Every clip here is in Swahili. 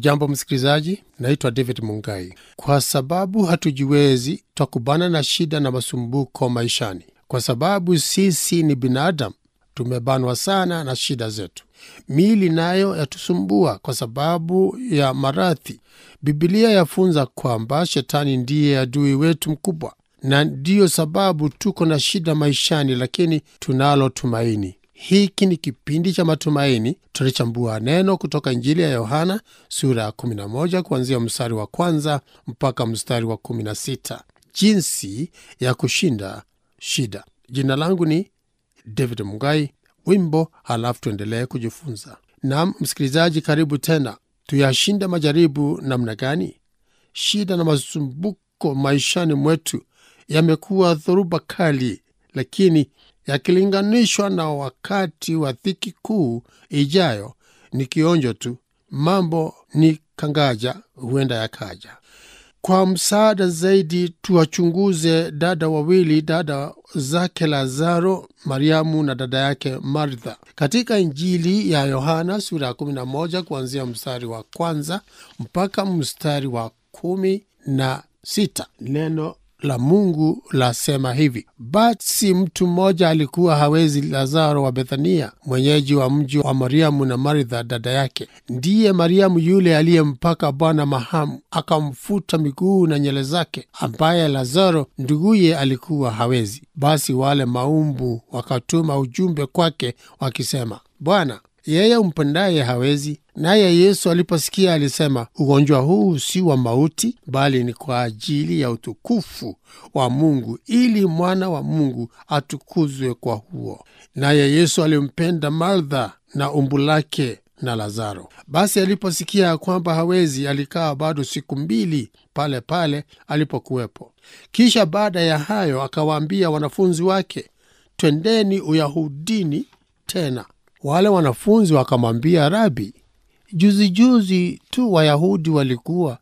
Hujambo msikilizaji, naitwa David Mungai. Kwa sababu hatujiwezi, twakubana na shida na masumbuko maishani. Kwa sababu sisi ni binadamu, tumebanwa sana na shida zetu. Miili nayo yatusumbua kwa sababu ya maradhi. Bibilia yafunza kwamba shetani ndiye adui wetu mkubwa, na ndiyo sababu tuko na shida maishani, lakini tunalo tumaini. Hiki ni kipindi cha matumaini. Tutalichambua neno kutoka Injili ya Yohana sura ya 11 kuanzia mstari wa kwanza mpaka mstari wa 16, jinsi ya kushinda shida. Jina langu ni David Mugai. Wimbo halafu tuendelee kujifunza. Naam msikilizaji, karibu tena. Tuyashinda majaribu namna gani? Shida na masumbuko maishani mwetu yamekuwa dhoruba kali, lakini yakilinganishwa na wakati wa dhiki kuu ijayo ni kionjo tu. Mambo ni kangaja, huenda yakaja. Kwa msaada zaidi, tuwachunguze dada wawili, dada zake Lazaro, Mariamu na dada yake Martha, katika Injili ya Yohana sura ya 11 kuanzia mstari wa kwanza mpaka mstari wa kumi na sita. Neno la Mungu lasema hivi: basi mtu mmoja alikuwa hawezi, Lazaro wa Bethania, mwenyeji wa mji wa Mariamu na Martha dada yake. Ndiye Mariamu yule aliyempaka Bwana mahamu, akamfuta miguu na nywele zake, ambaye Lazaro nduguye alikuwa hawezi. Basi wale maumbu wakatuma ujumbe kwake wakisema, Bwana, yeye umpendaye hawezi. Naye Yesu aliposikia alisema, ugonjwa huu si wa mauti, bali ni kwa ajili ya utukufu wa Mungu, ili mwana wa Mungu atukuzwe kwa huo. Naye Yesu alimpenda Martha na umbu lake na Lazaro. Basi aliposikia ya kwamba hawezi, alikaa bado siku mbili pale pale alipokuwepo. Kisha baada ya hayo akawaambia wanafunzi wake, twendeni Uyahudini tena. Wale wanafunzi wakamwambia, Rabi, juzi juzi tu Wayahudi walikuwa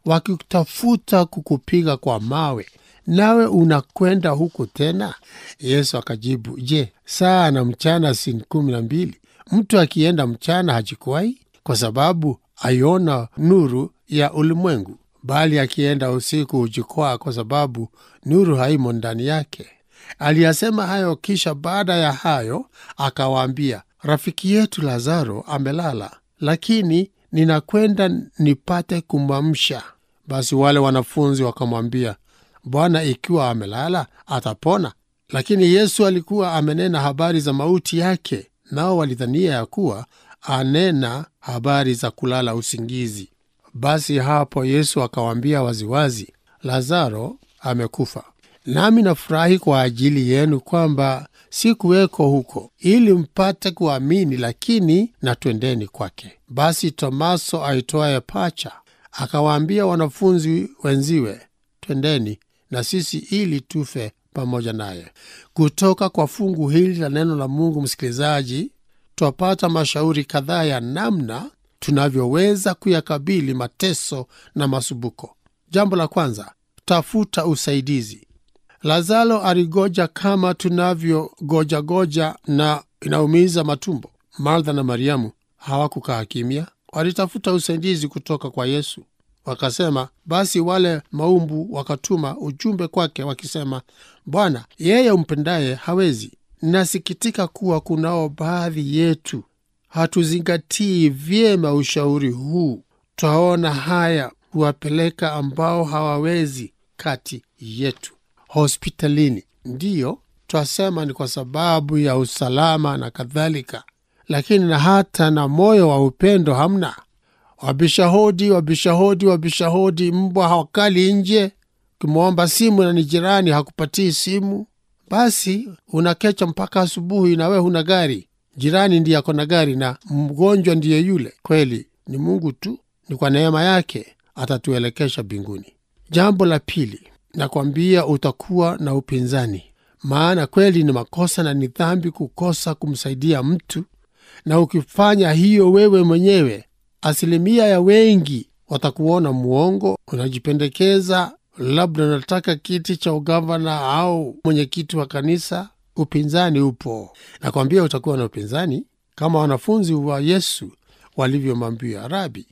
wakitafuta kukupiga kwa mawe, nawe unakwenda huku tena? Yesu akajibu, Je, saa na mchana si kumi na mbili? Mtu akienda mchana hajikwai, kwa sababu aiona nuru ya ulimwengu, bali akienda usiku hujikwaa, kwa sababu nuru haimo ndani yake. Aliyasema hayo, kisha baada ya hayo akawaambia, rafiki yetu Lazaro amelala, lakini ninakwenda nipate kumwamsha. Basi wale wanafunzi wakamwambia, Bwana, ikiwa amelala atapona. Lakini Yesu alikuwa amenena habari za mauti yake, nao walidhania ya kuwa anena habari za kulala usingizi. Basi hapo Yesu akawaambia waziwazi, Lazaro amekufa. Nami nafurahi kwa ajili yenu kwamba sikuweko huko, ili mpate kuamini, lakini na twendeni kwake. Basi Tomaso aitwaye Pacha akawaambia wanafunzi wenziwe, twendeni na sisi ili tufe pamoja naye. Kutoka kwa fungu hili la neno la Mungu, msikilizaji, twapata mashauri kadhaa ya namna tunavyoweza kuyakabili mateso na masumbuko. Jambo la kwanza, tafuta usaidizi. Lazaro aligoja kama tunavyogojagoja na inaumiza matumbo. Martha na Mariamu hawakukaa kimya, walitafuta usaidizi kutoka kwa Yesu. Wakasema basi, wale maumbu wakatuma ujumbe kwake wakisema, Bwana, yeye umpendaye hawezi. Nasikitika kuwa kunao baadhi yetu hatuzingatii vyema ushauri huu. Twaona haya kuwapeleka ambao hawawezi kati yetu hospitalini. Ndiyo twasema ni kwa sababu ya usalama na kadhalika, lakini na hata na moyo wa upendo hamna. Wabisha hodi, wabisha hodi, wabisha hodi, mbwa hawakali nje. Ukimwomba simu na ni jirani hakupatii simu, basi unakecha mpaka asubuhi, na we huna gari. Jirani ndiye ako na gari na mgonjwa ndiye yule. Kweli ni Mungu tu, ni kwa neema yake atatuelekesha mbinguni. Jambo la pili, nakwambia utakuwa na upinzani, maana kweli ni makosa na ni dhambi kukosa kumsaidia mtu, na ukifanya hiyo wewe mwenyewe, asilimia ya wengi watakuona mwongo, unajipendekeza, labda unataka kiti cha ugavana au mwenyekiti wa kanisa. Upinzani upo, nakwambia utakuwa na upinzani kama wanafunzi wa Yesu walivyomwambia Rabi,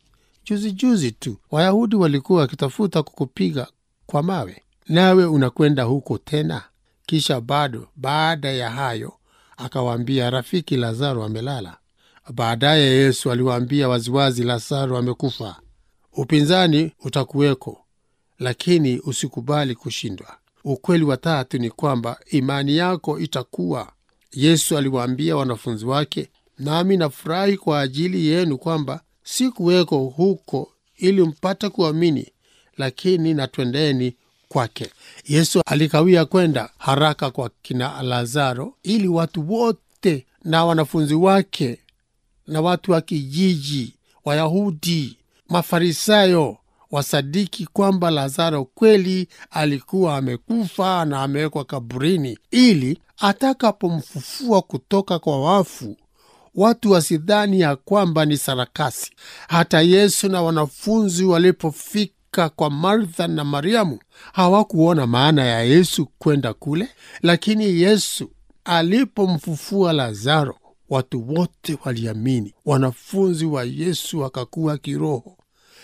juzi juzi tu Wayahudi walikuwa wakitafuta kukupiga kwa mawe, nawe unakwenda huko tena? Kisha bado baada ya hayo akawaambia, rafiki Lazaro amelala. Baadaye Yesu aliwaambia waziwazi, Lazaro amekufa. Upinzani utakuweko, lakini usikubali kushindwa. Ukweli wa tatu ni kwamba imani yako itakuwa. Yesu aliwaambia wanafunzi wake, nami nafurahi kwa ajili yenu kwamba sikuweko huko ili mpate kuamini, lakini natwendeni kwake. Yesu alikawia kwenda haraka kwa kina Lazaro ili watu wote na wanafunzi wake na watu wa kijiji, Wayahudi, Mafarisayo wasadiki kwamba Lazaro kweli alikuwa amekufa na amewekwa kaburini, ili atakapomfufua kutoka kwa wafu watu wasidhani ya kwamba ni sarakasi. Hata Yesu na wanafunzi walipofika kwa Martha na Mariamu hawakuona maana ya Yesu kwenda kule, lakini Yesu alipomfufua Lazaro watu wote waliamini. Wanafunzi wa Yesu wakakuwa kiroho,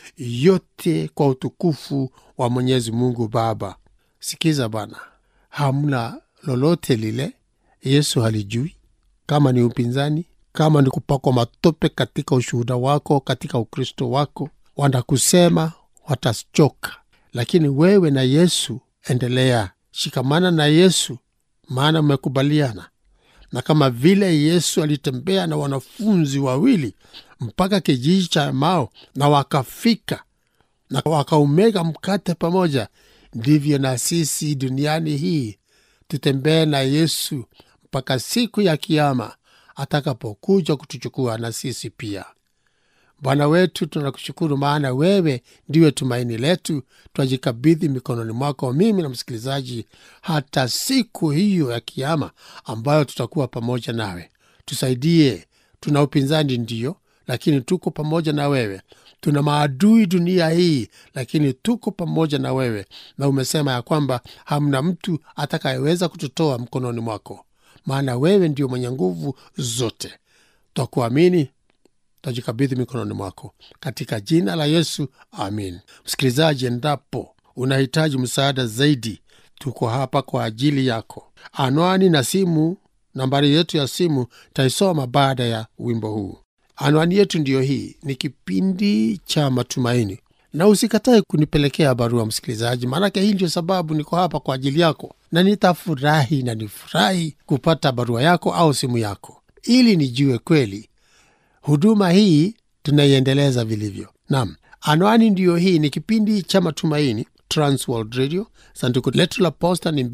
yote kwa utukufu wa Mwenyezi Mungu Baba. Sikiza bana, hamna lolote lile Yesu halijui, kama ni upinzani, kama ni kupakwa matope katika ushuhuda wako, katika Ukristo wako, wanakusema watachoka, lakini wewe na Yesu endelea, shikamana na Yesu, maana mmekubaliana na kama vile Yesu alitembea na wanafunzi wawili mpaka kijiji cha Emau na wakafika na wakaumega mkate pamoja, ndivyo na sisi duniani hii tutembee na Yesu mpaka siku ya Kiama atakapokuja kutuchukua na sisi pia. Bwana wetu, tunakushukuru maana wewe ndiwe tumaini letu. Twajikabidhi mikononi mwako, mimi na msikilizaji, hata siku hiyo ya Kiama ambayo tutakuwa pamoja nawe. Tusaidie. Tuna upinzani ndiyo, lakini tuko pamoja na wewe. Tuna maadui dunia hii, lakini tuko pamoja na wewe, na umesema ya kwamba hamna mtu atakayeweza kututoa mkononi mwako, maana wewe ndio mwenye nguvu zote. Twakuamini, tajikabidhi mikononi mwako katika jina la Yesu, amin. Msikilizaji, endapo unahitaji msaada zaidi, tuko hapa kwa ajili yako. Anwani na simu, nambari yetu ya simu taisoma baada ya wimbo huu. Anwani yetu ndiyo hii, ni kipindi cha Matumaini, na usikatae kunipelekea barua msikilizaji, maanake hii ndio sababu niko hapa kwa ajili yako, na nitafurahi na nifurahi kupata barua yako au simu yako, ili nijue kweli huduma hii tunaiendeleza vilivyo. Nam, anwani ndiyo hii, ni kipindi cha Matumaini, Transworld Radio. Sanduku letu la posta ni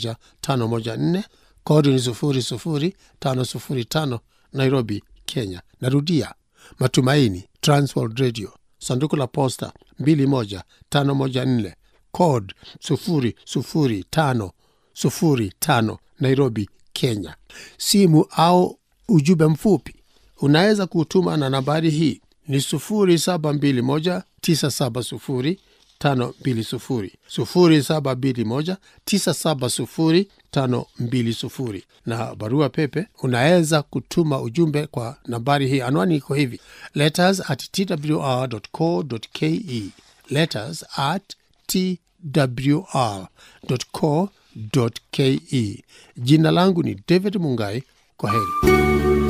21514 kodi ni 00505 Nairobi, Kenya. Narudia, Matumaini, Transworld Radio, sanduku la posta 21514 code 00505 Nairobi, Kenya. Simu au ujumbe mfupi unaweza kutuma na nambari hii ni 0721 970 520 0721 970 520 na barua pepe unaweza kutuma ujumbe kwa nambari hii. Anwani iko hivi letters at twr.co.ke, letters at twr.co.ke. Jina langu ni David Mungai. Kwa heri.